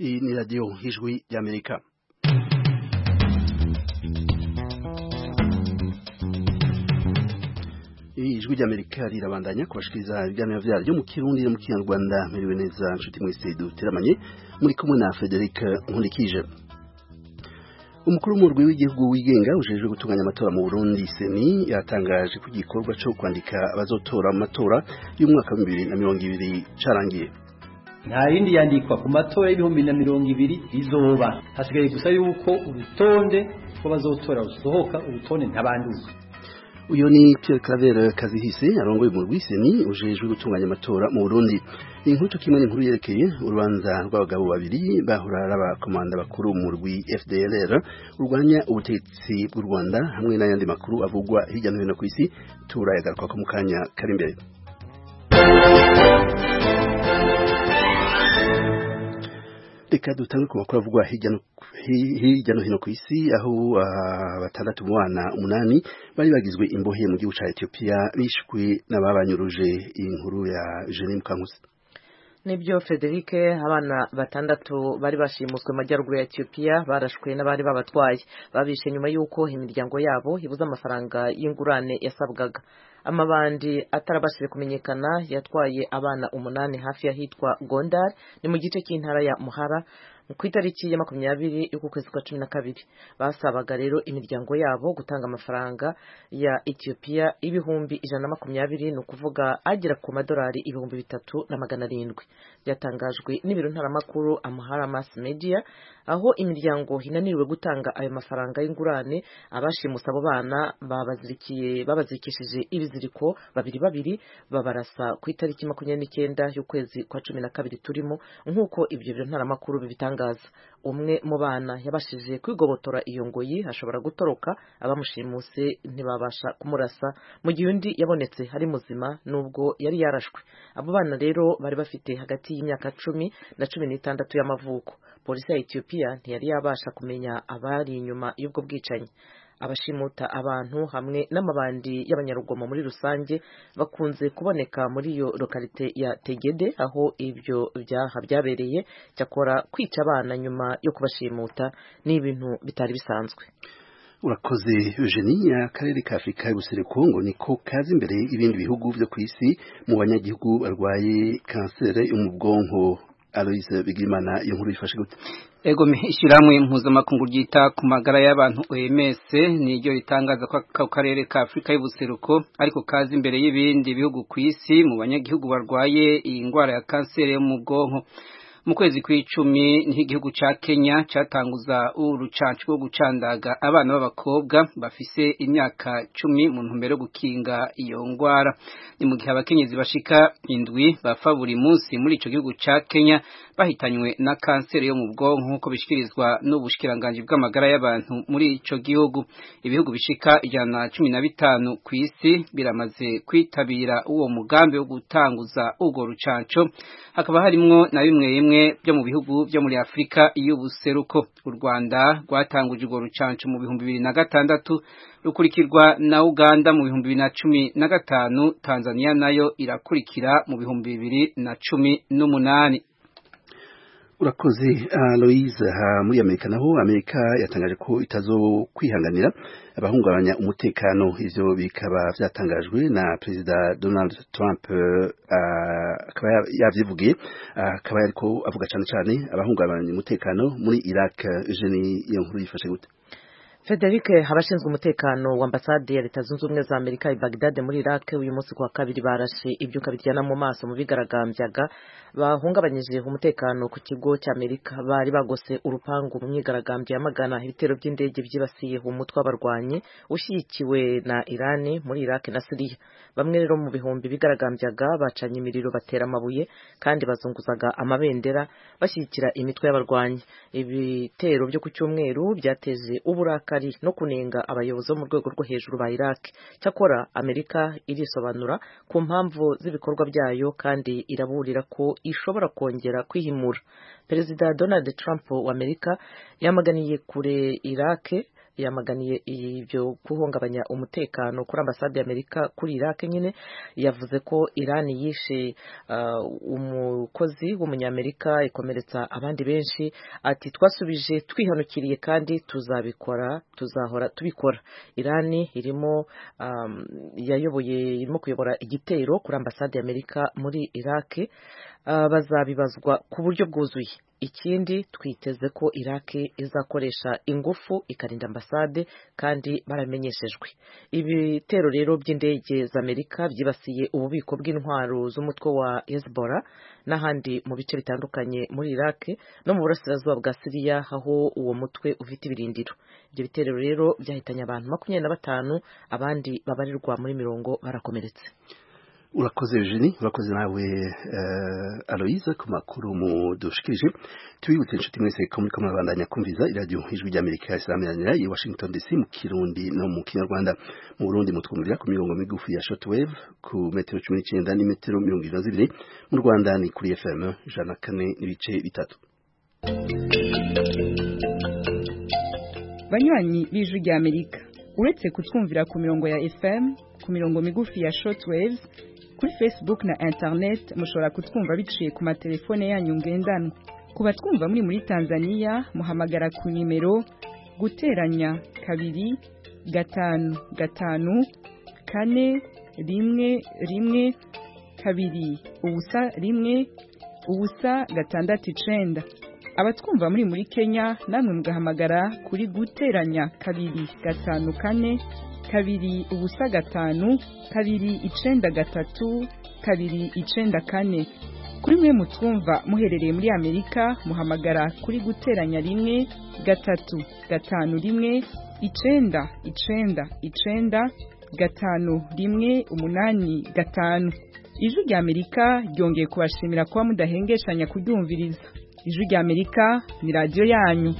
Iyi ni radiyo y'ijwi ry'amerika ijwi ry'amerika rirabandanya kubashikiriza ibiganiro vyaryo mu kirundi no mu kinyarwanda meriwe neza nshuti mwese duteramanye muri kumwe na Frederic Nkundikije umukuru w'umurwi w'igihugu wigenga ujejwe gutunganya amatora mu Burundi seni yatangaje ko igikorwa cyo kwandika abazotora mu matora y'umwaka wa bibiri na mirongo ibiri carangiye nta rindi yandikwa ku matora y'ibihumbi na mirongo ibiri rizoba hasigaye gusa yuko urutonde rw'abazotora rusohoka urutonde ntabanduza uyo ni Pierre Claver Kazihise arongoye umurwi seni ujejwe gutunganya amatora mu Burundi inkuru kimwe n'inkuru yerekeye urubanza rw'abagabo babiri bahora n'abakomanda bakuru mu murwi FDLR urwanya ubutegetsi bw'u Rwanda hamwe n'ayandi makuru avugwa hirya no hino ku isi turayagaruka ko mu kanya kari imbere reka dutange ku makuru avugwa hirya no hino ku isi aho batandatu mu bana umunani bari bagizwe imbohe mu gihugu ca Ethiopia bishwe n'ababanyuruje inkuru ya Jeanine Mukankusi nibyo Frederic abana batandatu bari bashimuswe mu majyaruguru ya Ethiopia barashwe n'abari babatwaye babishe nyuma y'uko imiryango yabo ibuze amafaranga y'ingurane yasabwaga amabandi atarabashije kumenyekana yatwaye abana umunani hafi y'ahitwa Gondar ni mu gice cy'intara ya Muhara ku itariki ya makumyabiri y'uku kwezi kwa cumi na kabiri basabaga rero imiryango yabo gutanga amafaranga ya Ethiopia ibihumbi ijana na makumyabiri ni ukuvuga agera ku madolari ibihumbi bitatu na magana arindwi byatangajwe n'ibiro ntaramakuru Amhara Mass Media aho imiryango hinaniriwe gutanga ayo mafaranga y'ingurane abashimusa abo bana babazirikiye babazirikishije ibiziriko babiri babiri babarasa ku itariki makumyabiri n'icyenda y'ukwezi kwa cumi na kabiri turimo nk'uko ibyo biro ntaramakuru bibitangaza umwe mu bana yabashije kwigobotora iyo ngoyi ashobora gutoroka abamushimuse ntibabasha kumurasa mu gihe undi yabonetse ari muzima nubwo yari yarashwe abo bana rero bari bafite hagati y'imyaka cumi na cumi n'itandatu y'amavuko polisi ya Ethiopia ntiyari yabasha kumenya abari inyuma y'ubwo bwicanyi abashimuta abantu hamwe n'amabandi y'abanyarugomo muri rusange bakunze kuboneka muri iyo lokalite ya Tegede aho ibyo byaha byabereye cyakora kwica abana nyuma yo kubashimuta ni ibintu bitari bisanzwe urakoze Eugenie akarere ka Afurika y'ubuseruko ngo niko kazi imbere y'ibindi bihugu byo ku isi mu banyagihugu barwaye kanseri yo mu bwonko Aloise Bigimana iyo nkuru yifashe gute Ego ishyirahamwe mpuzamakungu ryita ku magara y'abantu OMS niryo ritangaza ko ako karere ka Afurika y'ubuseruko ariko kazi imbere y'ibindi bihugu ku isi mu banyagihugu barwaye iyi ndwara ya kanseri yo mu bwonko mu kwezi kw'icumi niho igihugu ca Kenya catanguza urucanco rwo gucandaga abana b'abakobwa bafise imyaka cumi mu ntumbero yo gukinga iyo ngwara ni mu gihe abakenyezi bashika indwi bapfa buri munsi muri ico gihugu ca Kenya bahitanywe na kanseri yo mu bwonko nk'uko bishikirizwa n'ubushikiranganji bw'amagara y'abantu muri ico gihugu ibihugu bishika ijana na cumi na bitanu ku isi biramaze kwitabira uwo mugambi wo gutanguza urwo rucanco hakaba harimwo na bimwe bimwe byo mu bihugu byo muri Afrika y'ubuseruko u Rwanda rwatanguje urwo rucanco mu bihumbi bibiri na gatandatu rukurikirwa na Uganda mu bihumbi bibiri na cumi na gatanu Tanzania nayo irakurikira mu bihumbi bibiri na cumi n'umunani urakoze Aloise muri Amerika naho Amerika yatangaje ko itazo kwihanganira abahungabanya umutekano ivyo bikaba vyatangajwe na Perezida Donald Trump akaba uh, yavyivugiye akaba uh, yariko avuga cane cane abahungabanya umutekano muri Iraq Eugenie iyo nkuru yifashe gute Frederic abashinzwe umutekano wa ambasade ya leta zunze ubumwe za Amerika i Baghdad muri Iraq uyu munsi kuwa kabiri barashe ibyuka biryana mu maso mu bigaragambyaga bahungabanyije umutekano ku kigo cy'Amerika bari bagose urupangu mu myigaragambyo yamagana ibitero by'indege byibasiye umutwe w'abarwanyi ushyigikiwe na Iran muri Iraq na Syria bamwe rero mu bihumbi bigaragambyaga bacanye imiriro batera amabuye kandi bazunguzaga amabendera bashyigikira imitwe y'abarwanyi ibitero byo ku cyumweru byateje uburakari no kunenga abayobozi bo mu rwego rwo hejuru ba Iraq cyakora Amerika irisobanura ku mpamvu z'ibikorwa byayo kandi iraburira ko ishobora kongera kwihimura Perezida Donald Trump wa Amerika yamaganiye kure Iraq yamaganiye ibyo guhungabanya umutekano kuri ambasade y'Amerika kuri Iraq nyine yavuze ko Iran yishe uh, umukozi w'umunyamerika ikomeretsa abandi benshi ati twasubije twihanukiriye kandi tuzabikora tuzahora tubikora Iran irimo um, yayoboye irimo kuyobora igitero kuri ambasade y'Amerika muri Iraq uh, bazabibazwa ku buryo bwuzuye ikindi twiteze ko Iraq izakoresha ingufu ikarinda ambasade kandi baramenyeshejwe ibitero rero by'indege z'Amerika byibasiye ububiko bw'intwaro z'umutwe wa Hezbollah n'ahandi mu bice bitandukanye muri Iraq no mu burasirazuba bwa Syria aho uwo mutwe ufite ibirindiro ibyo bitero rero byahitanye abantu makumyabiri na batanu abandi babarirwa muri mirongo barakomeretse urakoze Eugenie urakoze nawe uh, Aloise ku makuru mudushikirije tubibutse inshuti mwese ko muri kumabandanya kumviza iradiyo ijwi ry'Amerika isaranira i Washington DC mu Kirundi no mu Kinyarwanda mu Burundi mutwumvira ku mirongo migufi ya shortwave ku metero 19 n'imetero 22 mu Rwanda ni kuri FM ijana kane n'ibice bitatu banywanyi b'ijwi ry'Amerika uretse kutwumvira ku mirongo ya FM ku mirongo migufi ya shortwaves kuri Facebook na internet mushobora kutwumva biciye ku matelefone yanyu ngendanwa ku batwumva muri muri Tanzania muhamagara ku nimero guteranya kabiri gatanu gatanu kane rimwe rimwe kabiri ubusa rimwe ubusa gatandatu icenda abatwumva muri muri Kenya namwe mugahamagara kuri guteranya kabiri gatanu kane kabiri ubusa gatanu kabiri icenda gatatu kabiri icenda kane kuri mwe mutwumva muherereye muri Amerika muhamagara kuri guteranya rimwe gatatu gatanu rimwe icenda icenda icenda gatanu rimwe umunani gatanu ijwi rya Amerika ryongeye kubashimira kuba mudahengeshanya kuryumviriza ijwi rya Amerika ni radiyo yanyu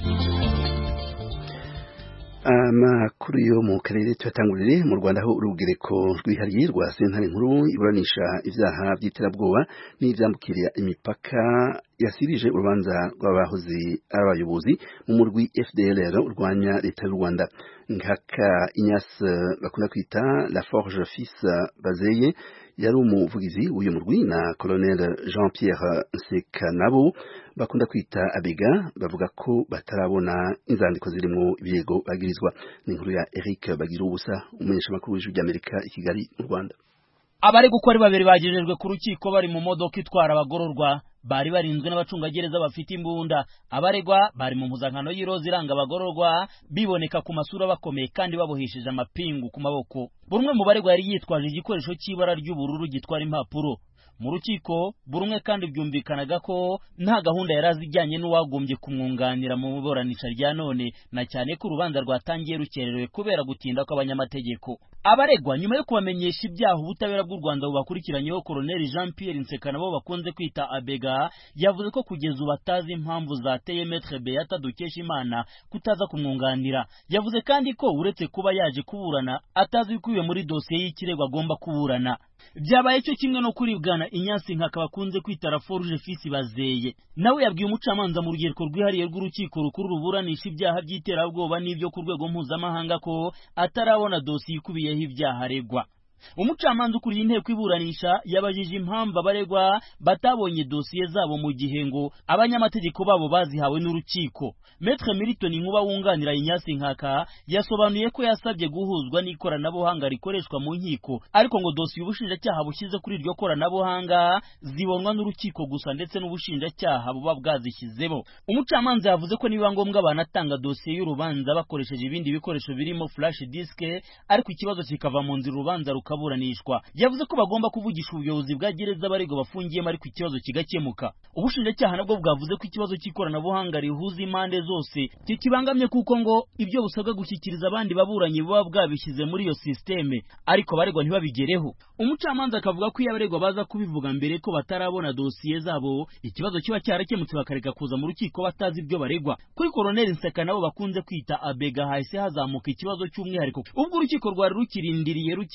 amakuru yo mu karere tuyatangurire mu Rwanda aho urugereko rwihariye rwa sentare nkuru iburanisha ibyaha by'iterabwoba n'ibyambukiriya imipaka yasirije urubanza rw'abahoze ari abayobozi mu murwi FDLR urwanya leta y'u Rwanda nkaka Ignace bakunda kwita La Forge Fils Bazeye yari umuvugizi w'uyu murwi na Colonel Jean Pierre Nsekanabo bakunda kwita Abega bavuga ko batarabona inzandiko zirimo ibirego bagirizwa ni inkuru ya Eric Bagira ubusa umumenyesha makuru w'ijwi ry'Amerika i Kigali mu Rwanda abari gukora babiri bagejejwe ku rukiko bari mu modoka itwara abagororwa bari barinzwe n'abacungagereza bafite imbunda abaregwa bari mu mpuzankano y'iroza iranga abagororwa biboneka ku masura bakomeye kandi babohesheje amapingu ku maboko buri umwe mu baregwa yari yitwaje igikoresho cy'ibara ry'ubururu gitwara impapuro mu rukiko buri umwe kandi byumvikanaga ko nta gahunda yari azi ijyanye n'uwagombye kumwunganira mu iburanisha rya none na cyane ko urubanza rwatangiye rukererewe kubera gutinda kw'abanyamategeko abaregwa nyuma yo kubamenyesha ibyaha ubutabera bw'u rwanda bubakurikiranyeho koroneli jean pierre nseka nabo bakunze kwita abega yavuze ko kugeza ubu atazi impamvu zateye metre beata dukesha imana kutaza kumwunganira yavuze kandi ko uretse kuba yaje kuburana atazi ibikubiye muri dosiye y'ikirego agomba kuburana byabaye cyo kimwe no kuribwana inyasi nkaka bakunze kwita raforuje fisi bazeye nawe yabwiye umucamanza mu rugereko rwihariye rw'urukiko rukuru ruburanisha ibyaha by'iterabwoba n'ibyo ku rwego mpuzamahanga ko atarabona dosiye ikubiyeho ibyaha aregwa umucamanza ukuriye inteko iburanisha yabajije impamvu abaregwa batabonye dosiye zabo mu gihe ngo abanyamategeko babo bazihawe n'urukiko metre milton nkuba wunganira inyasi nkaka yasobanuye ko yasabye guhuzwa n'ikoranabuhanga rikoreshwa mu nkiko ariko ngo dosiye ubushinjacyaha bushyize kuri iryo koranabuhanga zibonwa n'urukiko gusa ndetse n'ubushinjacyaha buba bwazishyizemo umucamanza yavuze ko nibiba ngombwa banatanga dosiye y'urubanza bakoresheje ibindi bikoresho birimo flash disk ariko ikibazo kikava mu nzira urubanza ruka buranishwa yavuze ko bagomba kuvugisha ubuyobozi bwa gereza abaregwa bafungiyemo ariko ikibazo kigakemuka ubushinjacyaha nabwo bwavuze ko ikibazo cy'ikoranabuhanga rihuza impande zose kikibangamye kuko ngo ibyo busabwa gushyikiriza abandi baburanyi buba bwabishyize muri iyo sisiteme ariko abaregwa ntibabigereho umucamanza akavuga ko iyo abaregwa baza kubivuga mbere ko batarabona dosiye zabo ikibazo kiba cyarakemutse bakareka kuza mu rukiko batazi ibyo baregwa kuri koroneli nseka nabo bakunze kwita abega hahise hazamuka ikibazo cy'umwihariko ubwo urukiko rwari rukirindiriye rukeka ko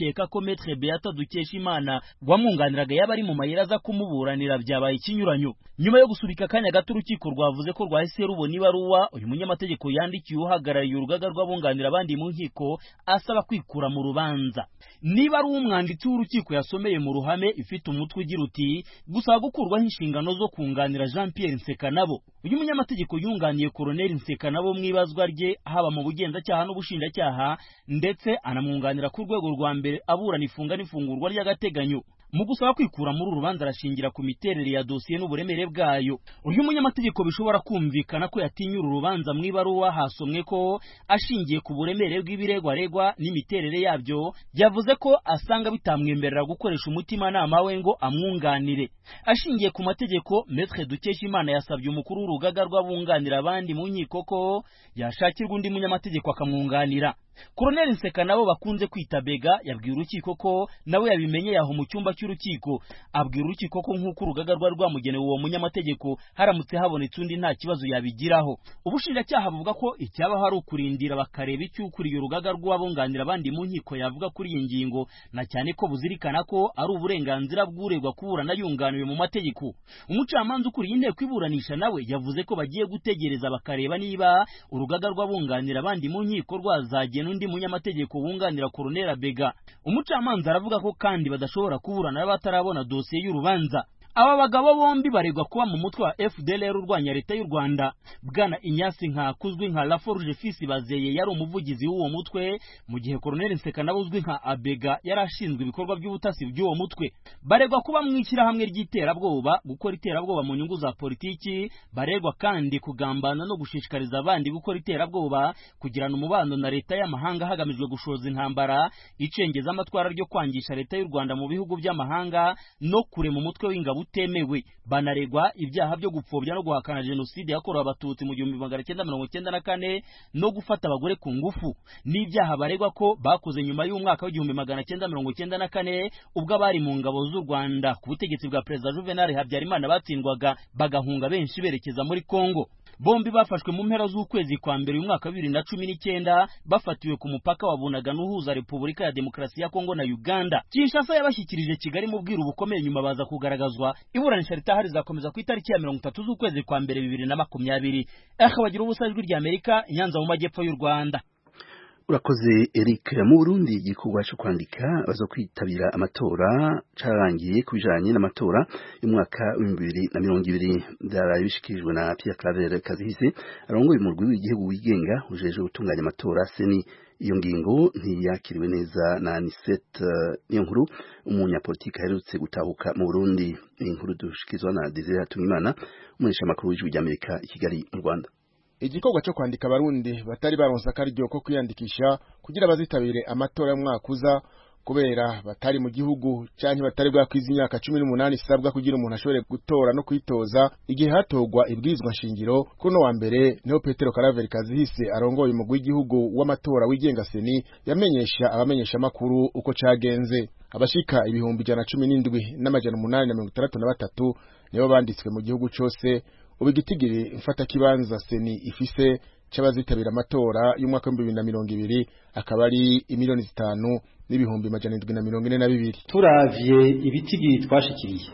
Maître Beata Dukeshimana wamwunganiraga yaba ari mu mayira aza kumuburanira byabaye ikinyuranyo nyuma yo gusubika akanya gato urukiko rwavuze ko rwahise rubona ibaruwa uyu munyamategeko yandikiye uhagarariye urugaga rw'abunganira abandi mu nkiko asaba kwikura mu rubanza niba ari umwanditsi w'urukiko yasomeye mu ruhame ifite umutwe ugira uti gusaba gukurwaho inshingano zo kunganira Jean Pierre Nsekanabo uyu munyamategeko yunganiye Colonel Nsekanabo mu ibazwa rye haba mu bugenzacyaha n'ubushinjacyaha ndetse anamwunganira ku rwego rwa mbere aburana ifunga n'ifungurwa ry'agateganyo mu gusaba kwikura muri uru rubanza arashingira ku miterere ya dosiye n'uburemere bwayo uyu munyamategeko bishobora kumvikana ko yatinya uru rubanza mu ibaruwa hasomwe ko ashingiye ku buremere bw'ibirego aregwa n'imiterere yabyo yavuze ko asanga bitamwemerera gukoresha umutimanama we ngo amwunganire ashingiye ku mategeko Maître Dukeshimana yasabye umukuru w'urugaga rw'abunganira abandi mu nkiko ko yashakirwa undi munyamategeko akamwunganira Colonel Nseka nabo bakunze kwita Bega yabwiye urukiko ko nawe yabimenye yaho mu cyumba cy'urukiko abwira urukiko ko nk'uko urugaga rwari rwamugenewe uwo munyamategeko haramutse habonetse undi nta kibazo yabigiraho ubushinjacyaha buvuga ko icyabaho ari ukurindira bakareba icyo ukuriye urugaga rw'abunganira abandi mu nkiko yavuga kuri iyi ngingo na cyane ko buzirikana ko ari uburenganzira bw'uregwa kuburana yunganiwe mu mategeko umucamanza ukuriye inteko iburanisha nawe yavuze ko bagiye gutegereza bakareba niba urugaga rw'abunganira abandi mu nkiko rwazagena undi munyamategeko wunganira Colonel Bega umucamanza aravuga ko kandi badashobora kuburana batarabona dosiye y'urubanza aba bagabo bombi baregwa kuba mu mutwe wa FDLR urwanya leta y'u Rwanda bwana Inyasi nka kuzwi nka Laforge Fils Bazeye yari umuvugizi w'uwo mutwe mu gihe Colonel Nseka nawe uzwi nka Abega yari ashinzwe ibikorwa by'ubutasi by'uwo mutwe baregwa kuba mu ishyirahamwe ry'iterabwoba gukora iterabwoba mu nyungu za politiki baregwa kandi kugambana no gushishikariza abandi gukora iterabwoba kugirana umubano na leta y'amahanga hagamijwe gushoza intambara icengeza amatwara ryo kwangisha leta y'u Rwanda mu bihugu by'amahanga no kurema umutwe w'ingabo utemewe banaregwa ibyaha byo gupfobya no guhakana jenoside yakorewe abatutsi mu gihumbi magana cyenda mirongo cyenda na kane no gufata abagore ku ngufu n'ibyaha baregwa ko bakoze nyuma y'umwaka w'igihumbi magana cyenda mirongo cyenda na kane ubwo abari mu ngabo z'u Rwanda ku butegetsi bwa perezida Juvenal Habyarimana batsindwaga bagahunga benshi berekeza muri Kongo bombi bafashwe mu mpera z'ukwezi kwa mbere uyu mwaka wa bibiri na cumi n'icyenda bafatiwe ku mupaka wa Bunagana uhuza Repubulika ya Demokarasi ya Kongo na Uganda Kinshasa yabashyikirije Kigali mu bwiru bukomeye nyuma baza kugaragazwa iburanisha ritahari rizakomeza ku itariki ya mirongo itatu z'ukwezi kwa mbere bibiri na makumyabiri akabagira ubusa ijwi rya Amerika Nyanza mu majyepfo y'u Rwanda urakoze Eric mu Burundi igikorwa cyo kwandika bazo kwitabira amatora carangiye kubijanye n'amatora y'umwaka wa bibiri na mirongo ibiri byaraye bishikirijwe na Pierre Claver Kazihise arongoye umurwi w'igihugu wigenga ujeje gutunganya amatora seni iyo ngingo ntiyakiriwe neza na Anicet niyo nkuru umunyapolitiki aherutse gutahuka mu Burundi inkuru dushikizwa na Desire Hatunimana umunyesha makuru w'ijwi ry'Amerika i Kigali mu Rwanda igikorwa cyo kwandika abarundi batari baronse akaryo ko kwiyandikisha kugira bazitabire amatora y'umwaka uza kubera batari mu gihugu canke batari bwakwiza imyaka cumi n'umunani isabwa kugira umuntu ashobore gutora no kwitoza igihe hatorwa ibwirizwa nshingiro kuri uno wa mbere niho petero karaveri kazihise arongoye umugwi w'igihugu w'amatora wigenga seni yamenyesha abamenyesha amakuru uko cagenze abashika ibihumbi ijana cumi n'indwi n'amajana umunani na mirongo itandatu na batatu nibo banditswe mu gihugu cose ubu igitigiri mfatakibanza seni ifise c'abazitabira amatora y'umwaka w'ibihumbi bibiri na mirongo ibiri akaba ari imiliyoni zitanu n'ibihumbi majana indwi na mirongo ine na bibiri turavye ibitigiri twashikiriye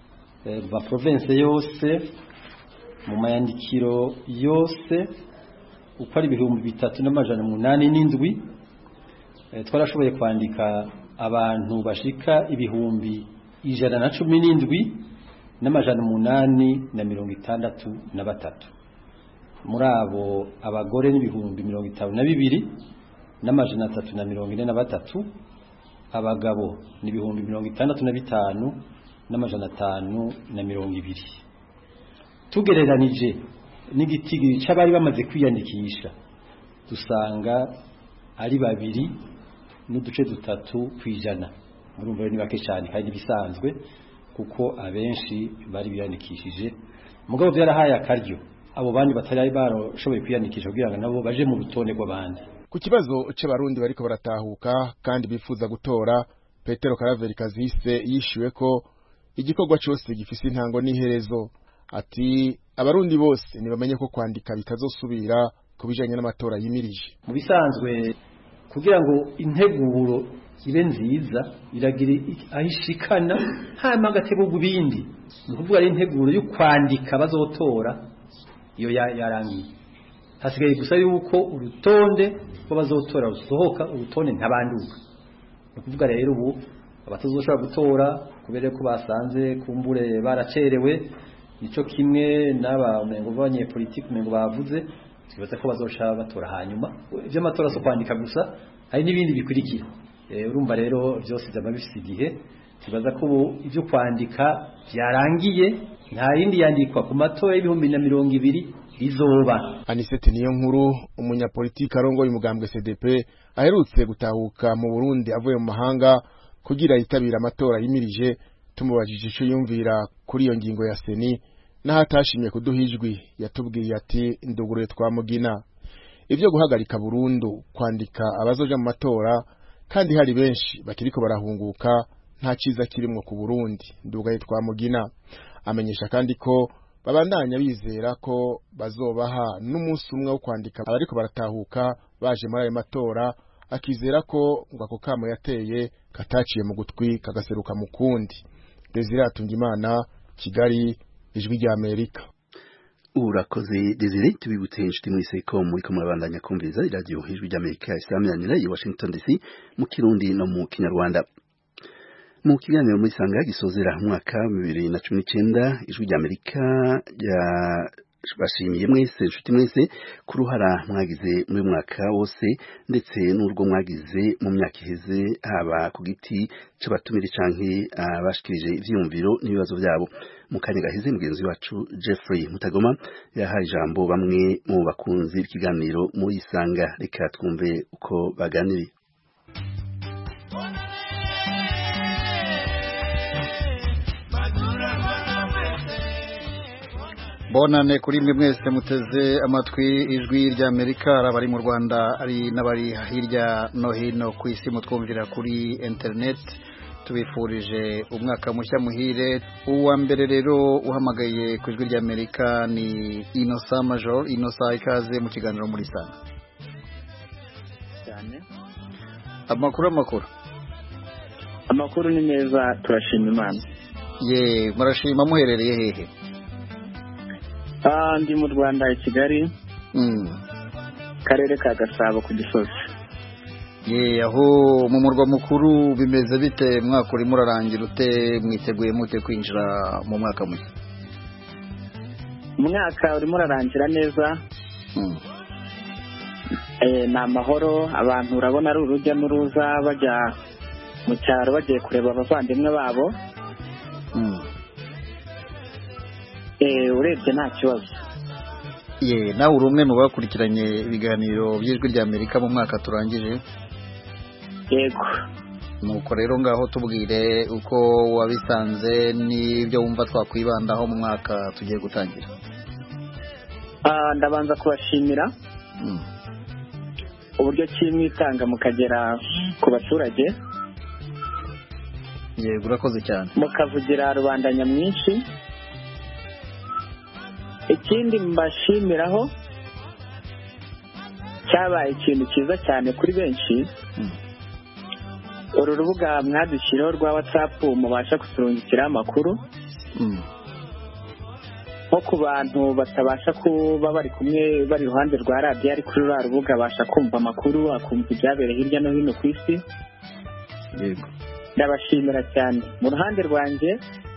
mu maprovense yose mu mayandikiro yose uko ari ibihumbi bitatu n'amajana umunani n'indwi twarashoboye kwandika abantu bashika ibihumbi ijana na cumi n'indwi n'amajana umunani na mirongo itandatu na batatu muri abo abagore n'ibihumbi mirongo itanu na bibiri n'amajana atatu na mirongo ine na batatu abagabo n'ibihumbi mirongo itandatu na bitanu n'amajana atanu na mirongo ibiri tugereranije n'igitigiri c'abari bamaze kwiyandikisha dusanga ari babiri n'uduce dutatu kw'ijana murumva rero ni bake cyane kandi bisanzwe kuko abenshi bari biyandikishije mugabo byarahaye akaryo abo bandi batari barashoboye kwiyandikisha kugira ngo nabo baje mu rutonde rw'abandi ku kibazo c'abarundi bariko baratahuka kandi bifuza gutora petero karaveri kazise yishyuwe ko igikorwa cyose gifise intango n'iherezo ati abarundi bose ntibamenye ko kwandika bitazosubira ku bijanye n'amatora yimirije mu bisanzwe kugira ngo integuro ibe nziza iragira aho ishikana hanyuma hagategurwa ibindi ni ukuvuga ari integuro yo kwandika bazotora iyo yarangiye hasigaye gusa yuko urutonde rw'abazotora rusohoka urutonde ntabanduka ni ukuvuga rero ubu abatazoshobora gutora kubera ko basanze kumbure baracerewe nico kimwe n'aba umengo b'abanyepolitiki umengo bavuze twibaza ko bazoshaka batora hanyuma ivy'amatora so kwandika gusa hari n'ibindi bikurikira urumva rero byose byaba bifite igihe tubaza ko ubu ibyo kwandika byarangiye nta yindi yandikwa ku matora y'ibihumbi na mirongo ibiri rizoba anisete niyo nkuru umunyapolitiki arongoye umugambwe cdp aherutse gutahuka mu burundi avuye mu mahanga kugira yitabira amatora yimirije tumubajije icyo yumvira kuri iyo ngingo ya seni n'aho atashimye kuduha ijwi yatubwiye ati nduguruye twamugina ibyo guhagarika burundu kwandika abazoja mu matora kandi hari benshi bakiriko barahunguka nta cyiza kirimwo ku Burundi ndugaye twamugina amenyesha kandi ko babandanya bizera ko bazobaha n'umunsi umwe wo kwandika abariko baratahuka baje muri ayo matora akizera ko ngo ako kamo yateye kataciye mu gutwi kagaseruka mu kundi Desire Atungimana Kigali ijwi rya Amerika urakoze Desire tubibutse inshuti mwese ko muri ko murabandanya kumviriza iradiyo ijwi rya Amerika isaminanira i Washington DC mu kirundi no mu kinyarwanda mu kiganiro muri sanga gisozera umwaka bibiri na cumi n'icyenda ijwi rya Amerika bashimiye mwese inshuti mwese ku ruhara mwagize muri mwaka wose ndetse n'urwo mwagize mu myaka iheze haba ku giti c'abatumire canke abashikirije ivyiyumviro n'ibibazo byabo mu kanya gaheze mugenzi wacu Jeffrey Mutagoma yahaye ijambo bamwe mu bakunzi b'ikiganiro muri isanga reka twumve uko baganiriye bonane kuri mwe mwese muteze amatwi ijwi rya Amerika abari mu Rwanda ari n'abari hirya no hino ku isi mutwumvira kuri internet tubifurije umwaka mushya muhire uwa mbere rero uhamagaye ku ijwi rya Amerika ni Innocent Major Innocent ikaze mu kiganiro muri sana cyane amakuru amakuru amakuru ni meza turashima imana ye murashima muherereye hehe ndi mu rwanda i kigali karere ka gasabo ku gisozi ye aho mu murwa mukuru bimeze bite mwaka urimo urarangira ute mwiteguye mute kwinjira mu mwaka mushya umwaka urimo urarangira neza ni amahoro abantu urabona ari urujya n'uruza bajya mu cyaro bagiye kureba abavandimwe babo urebye nta kibazo ye nawe uri umwe mu bakurikiranye ibiganiro by'ijwi rya amerika mu mwaka turangije yego nuko rero ngaho tubwire uko wabisanze n'ibyo wumva twakwibandaho mu mwaka tugiye gutangira ndabanza kubashimira uburyo ki mwitanga mukagera ku baturage yego urakoze cyane mukavugira rubanda nyamwinshi ikindi mbashimiraho cyabaye ikintu cyiza cyane kuri benshi uru rubuga mwadushyiriho rwa watsapu mubasha kuturungikiraho amakuru nko ku bantu batabasha kuba bari kumwe bari iruhande rwa radiyo ari kuri ruriya rubuga abasha kumva amakuru akumva ibyabereye hirya no hino ku isi yego ndabashimira cyane mu ruhande rwanjye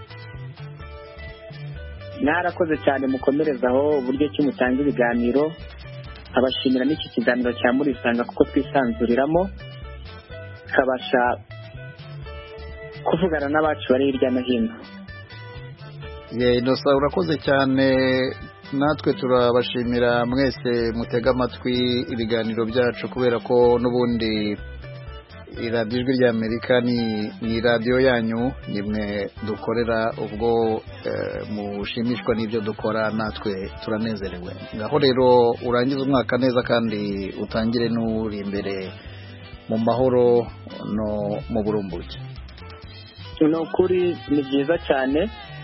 mwarakoze cyane mukomerezaho uburyo ki mutanga ibiganiro abashimira n'iki kiganiro cya murisanga kuko twisanzuriramo tukabasha kuvugana n'abacu bari hirya no hino ye inosa urakoze cyane natwe turabashimira mwese mutega amatwi ibiganiro byacu kubera ko n'ubundi iradiyo ijwi rya amerika ni radiyo yanyu nimwe dukorera ubwo mushimishwa n'ibyo dukora natwe turanezerewe ngaho rero urangize umwaka neza kandi utangire n'uri imbere mu mahoro no mu burumbuke ni ukuri ni byiza cyane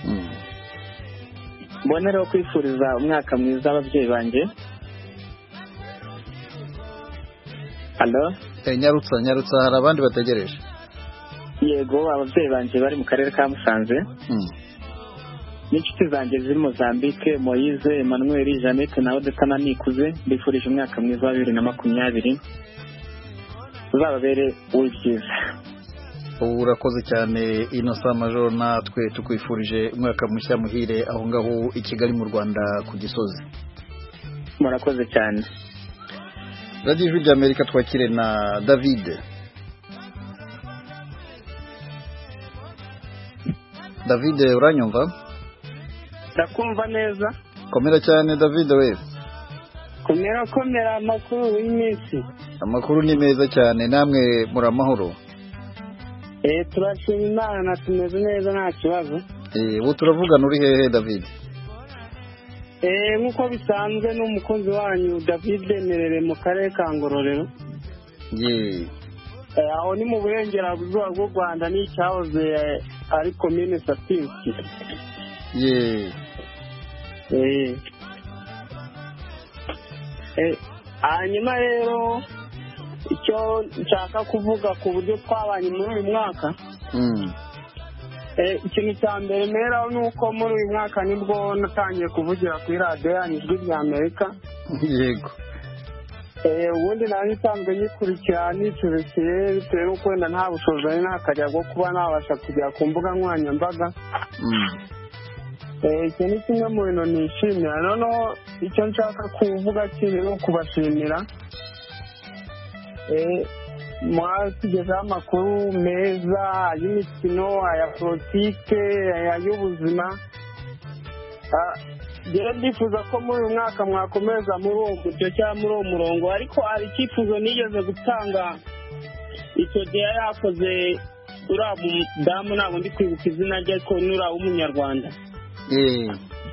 mbonereho kwifuriza umwaka mwiza ababyeyi banjye halo Eh, nyarutsa nyarutsa hari abandi bategereje yego ababyeyi banjye bari mu karere ka musanze Mm. n'inshuti zanjye ziri mozambique moyize emmanuel jeannette na odeta na nikuze mbifurije umwaka mwiza wa bibiri na makumyabiri uzababere uw'ibyiza ubu urakoze cyane inosa majoro natwe tukwifurije umwaka mushya muhire aho ngaho i kigali mu rwanda ku gisozi murakoze cyane radiyo ijwi ry'amerika twakire na david david uranyumva ndakumva neza komera cyane david we komera komera amakuru y'iminsi amakuru ni meza cyane namwe muri amahoro eh turashima imana tumeze neza nta kibazo Eh, ubu turavugana uri hehe david eh nk'uko bisanzwe n'umukunzi wanyu david merere mu karere ka ngororero ye Eh, aho ni mu burengerazuba bw'u rwanda n'icyahoze eh, ari komine satinsi ye Eh. Eh, hanyuma rero icyo nshaka kuvuga ku buryo twabanye muri uyu mwaka Mm. Eh, ikintu cya mbere mperaho ni uko muri uyu mwaka nibwo natangiye kuvugira kuri radiyo yanyu ijwi rya amerika yego Eh, ubundi nari nsanzwe nyikurikira nicurukiye bitewe n'uko wenda nta bushobozi nari nakajya bwo kuba nabasha kugera ku mbuga nkoranyambaga Mm. Eh, icyo ni kimwe mu bintu nishimira noneho icyo nshaka kuvuga kiri ni ukubashimira Eh, mwatugezaho amakuru meza ay'imikino aya politike ay'ubuzima Ah, njyewe ndifuza ko muri uyu mwaka mwakomeza muri uwo mucyo cyangwa muri uwo murongo ariko hari icyifuzo nigeze gutanga icyo gihe yari yakoze uriya mudamu ntabwo ndi kwibuka izina rye ariko ni uriya w'umunyarwanda ye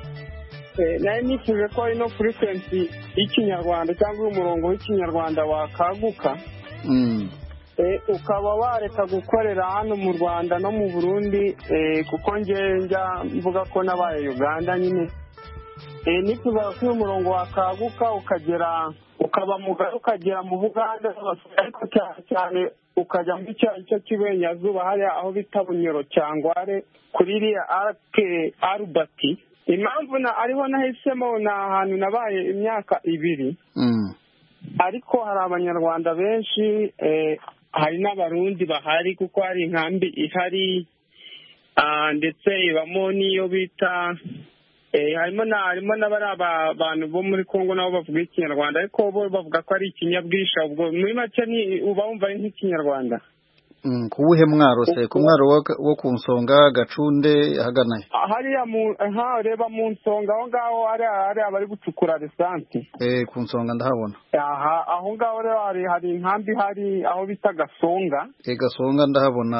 Eh, nari nifuje ko ino furikwensi y'ikinyarwanda cyangwa umurongo w'ikinyarwanda wakaguka Mm. Eh, ukaba wareka gukorera hano mu rwanda no mu burundi eh, kuko nge njya mvuga ko nabaye uganda nyine Eh, nifuzaga ko uyu murongo wakaguka ukagera ukaba mugari ukagera mu buganda ariko cyane cyane ukajya muri cya gice cy'iburengerazuba hariya aho bita bunyoro cyangware kuri iriya arake arubati impamvu na ariho nahisemo ni ahantu nabaye imyaka ibiri Mm. ariko hari abanyarwanda benshi eh, hari n'abarundi bahari kuko hari inkambi ihari ah, ndetse ibamo n'iyo bita eh, harimo na harimo n'abari aba- bantu bo muri congo nabo bavuga ikinyarwanda ariko bo bavuga ko ari ikinyabwisha ubwo muri make ni uba wumva ari nk'ikinyarwanda Mm. ku wuhe mwaro se ku mwaro wo- wo ku nsonga gacunde ahagana he Ah, hariya mu aha reba mu nsonga aho ngaho hariya hariya bari gucukura lisansi Eh, ku nsonga ndahabona aha aho ngaho rero hari hari inkambi ihari aho bita gasonga Eh, gasonga ndahabona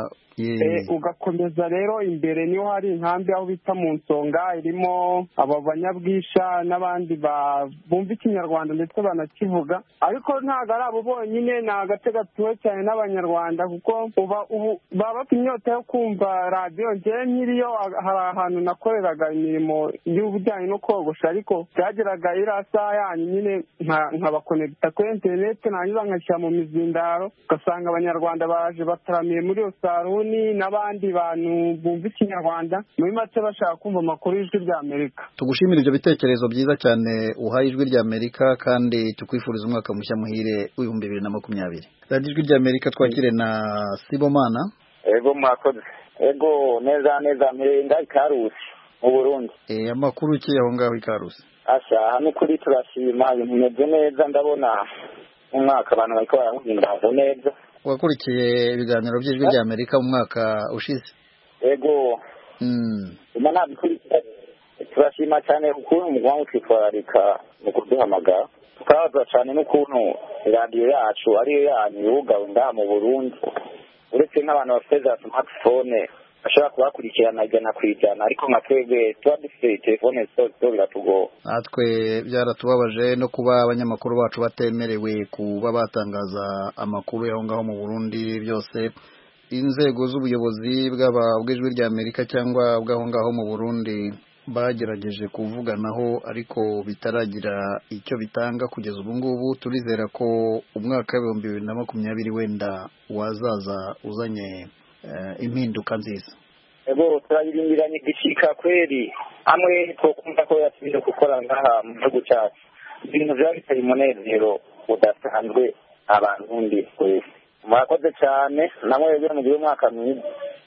ye Eh, ugakomeza rero imbere niho hari inkambi aho bita mu nsonga irimo aba banyabwisha n'abandi ba- bumva ikinyarwanda ndetse banakivuga ariko ntabwo ari abo bonyine ni agace gatuwe cyane n'abanyarwanda kuko uba ubu baba bafite inyota yo kumva radiyo ngewe nkiriyo ah, hari ahantu nakoreraga imirimo y'ubujyanye no kogosha ariko byageraga iriya saha yanyu nyine nka- nkabakonegita kuri interineti nangiza nkashyira mu mizindaro ugasanga abanyarwanda baje bataramiye muri iyo saruni n'abandi bantu bumva ikinyarwanda muri make bashaka kumva amakuru y'ijwi rya amerika tugushimira ibyo bitekerezo byiza cyane uhaye ijwi rya amerika kandi tukwifuriza umwaka mushya muhire w'ibihumbi bibiri na makumyabiri radiyo ijwi rya amerika twakire na sibomana ego mwakoze ego neza neza mpirenga ikarusi mu burundi Eh, amakuru ki aho ngaho ikarusi asha hano kuri turashima ibintu bimeze neza ndabona umwaka abantu bariko barawuhimbaza neza wakurikiye ibiganiro by'ijwi rya amerika mu mwaka ushize ego Mm. ima nabikurikira turashima cyane ukuntu mugomba gutwitwararika mu kuduhamagara tukabaza cyane n'ukuntu radiyo yacu ariyo yanyu yugawe ngaha mu burundi uretse nk'abantu bafite za smartphone bashobora kubakurikirana ijana ku ijana ariko nka twebwe tuba dufite telefone zito zito biratugora natwe byaratubabaje no kuba abanyamakuru bacu batemerewe kuba batangaza amakuru y'aho ngaho mu burundi byose inzego z'ubuyobozi bw'aba bw'ijwi rya amerika cyangwa bw'aho ngaho mu burundi bagerageje kuvuganaho ariko bitaragira icyo bitanga kugeza ubu ngubu turizera ko umwaka w'ibihumbi bibiri na makumyabiri wenda wazaza uzanye impinduka nziza ego turayirindiranye igishika kweri hamwe twokumva ko yasubire gukora ngaha mu gihugu cyacu ibintu byaba biteye umunezero udasanzwe abantu ndi twese murakoze cyane namwe rero mugire umwaka mwiza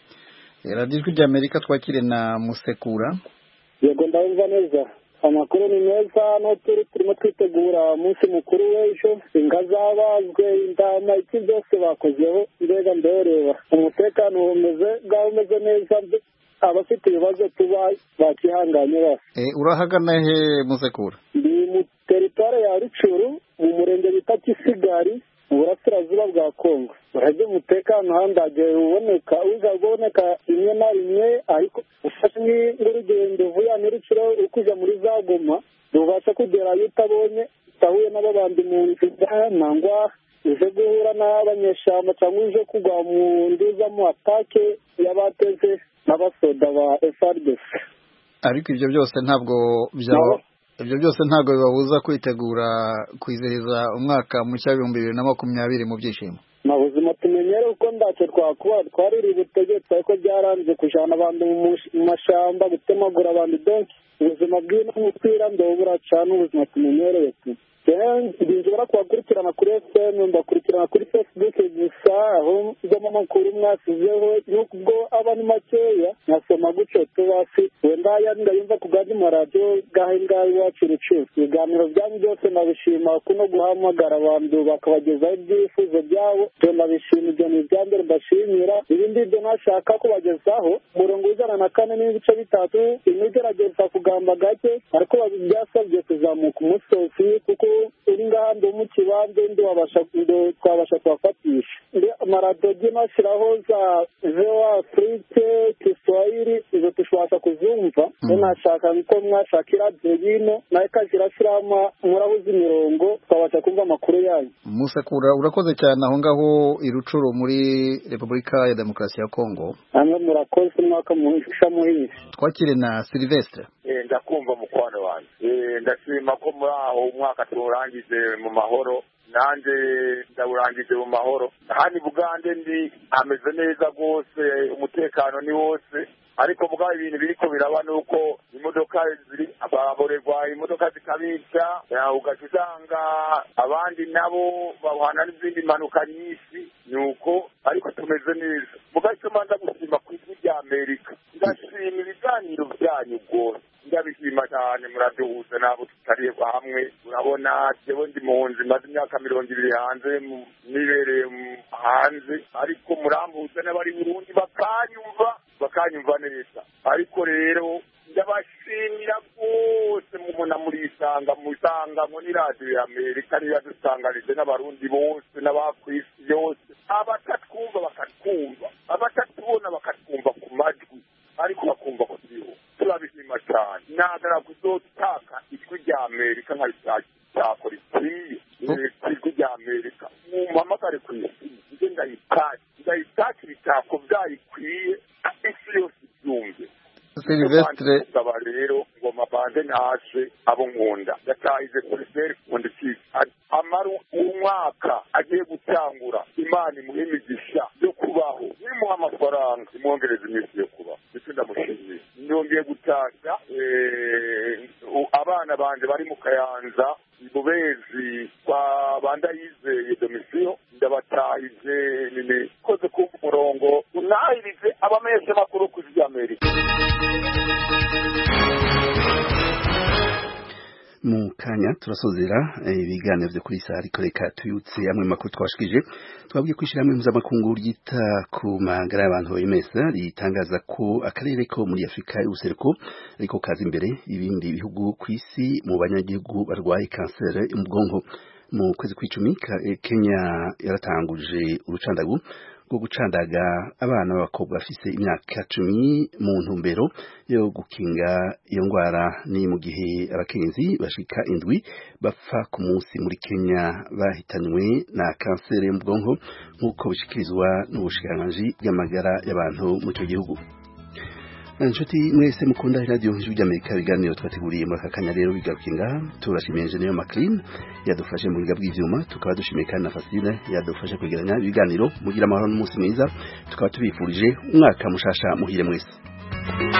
radiyo ijwi ry'amerika twakire na musekura yego ndabumva neza amakuru ni meza no turi turimo twitegura umunsi mukuru w'ejo inga zabazwe indama iki byose bakozeho mbega ndoreba umutekano umeze bwaba umeze neza abafite ibibazo tuba bakihanganye bose urahagana he musekura ndi mu teritware ya rucuru mu murenge bita kisigari mu burasirazuba bwa kongo urajya umutekano handagiye uboneka uza uboneka rimwe na rimwe ariko ufashe nk'urugendo uvuye n'urucuro uri kujya muri za goma rubasha kugerayo utabonye utahuye n'ababandi mu nzira nangwa uje guhura n'abanyeshyamba cyangwa uje kugwa mu nduzamo atake y'abateze n'abasoda ba FRDC ariko ibyo byose ntabwo byaba ibyo byose ntabwo bibabuza kwitegura kwizihiza umwaka mushya w'ibihumbi bibiri na makumyabiri mu byishimo nta buzima tumenyere uko ntacyo twakuba twaririye ubutegetsi ariko byaranze kujyana abantu mu mashyamba gutemagura abantu benshi ubuzima bw'ino mupira ndabura cyane ubuzima tumenyereye tu nshobora kubakurikirana kuri efuperi mbakurikirana kuri fesibuke gusa aho mbona amakuru mwasizeho n'ubwo aba ni makeya nkasoma gutyo tubasi wenda ndayumva ku bwandi maradiyo bwahe ngahe iwacu rucucu ibiganiro byanyu byose nabishima kuno guhamagara abantu bakabagezaho ibyifuzo byabo byo nabishima ibyo ni ibya mbere mbashimira ibindi byo nashaka kubagezaho umurongo w'ijana na kane n'ibice bitatu imwe igerageza kugamba gake ariko byasabye kuzamuka umusozi kuko uri ngaha ndi mu kibanza ndi twabasha kubafatisha amaradiyo nashyiraho za vewa afurike kiswahili izo tubasha kuzumva nashaka ko mwashaka iradiyo yino nayo ikajya irashyiramo murabuze imirongo twabasha kumva amakuru yayo musekura urakoze cyane aho ngaho i rucuro muri repubulika ya demokarasi ya kongo namwe murakoze umwaka muhisha muhizi twakire na silivestre ndakumva mukwano wanjye ndashima ko muri aho umwaka tuwurangije mu mahoro nanjye ndawurangije mu mahoro hano i bugande ndi ameze neza rwose umutekano ni wose ariko mugabo ibintu biriko biraba ni uko imodoka ziri baborerwa imodoka zikabica ugaca usanga abandi nabo bahana n'izindi mpanuka nyinshi ni uko ariko tumeze neza mugabo icyo manza gushima ku ijwi rya amerika ndashima ibiganiro byanyu rwose ndabishima cyane muraduhuza nabo tutari hamwe urabona jewe ndi muhunzi maze imyaka mirongo ibiri hanze nibereye hanze ariko murambuza n'abari burundi bakanyumva bakanyumva neza ariko rero ndabashimira rwose mubona murisanga musanga muri radiyo ya amerika niyo yadusanganije n'abarundi bose n'abakwisi yose abatatwumva bakatwumva abatatubona bakatwumva ku majwi ariko bakumva ko turiho turabishima cyane nagara kuzotaka ijwi rya amerika nkabishakora ikwiye ijwi rya amerika mumpamagare ku isi nze ndayitake ndayitake ibitako byayikwiye isi yose ibyumve silvestre aba rero ngo mabanze ntashe abo nkunda yatahize poliseri kundi kisi amaru umwaka agiye gutangura imana imuhe imigisha yo kubaho nimuha amafaranga imwongereza iminsi yo kubaho ndetse ndamushimiye nongeye gutashya abana banje bari mu kayanza ibubezi kwa bandayizeye domisiyo ndabatahije nini koze kumva umurongo unahirize abamenyesha makuru ku ijwi amerika mu kanya turasozera ibiganiro byo kuri saa ariko reka tuyutse amwe makuru twashikije twabwiye kwishyira hamwe mpuzamakungu ryita ku magara y'abantu OMS ritangaza ko akarere ko muri Afurika y'ubuseruko ariko kaza imbere ibindi bihugu ku isi mu banyagihugu barwaye kanseri yo mu bwonko mu kwezi kw'icumi Kenya yaratanguje urucandagu rwo gucandaga abana b'abakobwa bafise imyaka cumi mu ntumbero yo gukinga iyo ndwara ni mu gihe abakenyezi bashika indwi bapfa ku munsi muri Kenya bahitanywe na kanseri yo mu bwonko nk'uko bishikirizwa n'ubushikiranganji bw'amagara y'abantu mu icyo gihugu inshuti mwese mukunda radio ijwi ry'amerika ibiganiro twateguriye muri aka kanya rero bigaruka ngaha turashimiye engineer Maclean yadufashe mu biga bw'ivyuma tukaba dushimiye kandi na Fasile yadufashe kwegeranya ibiganiro mugira amahoro n'umunsi mwiza tukaba tubifurije umwaka mushasha muhire mwese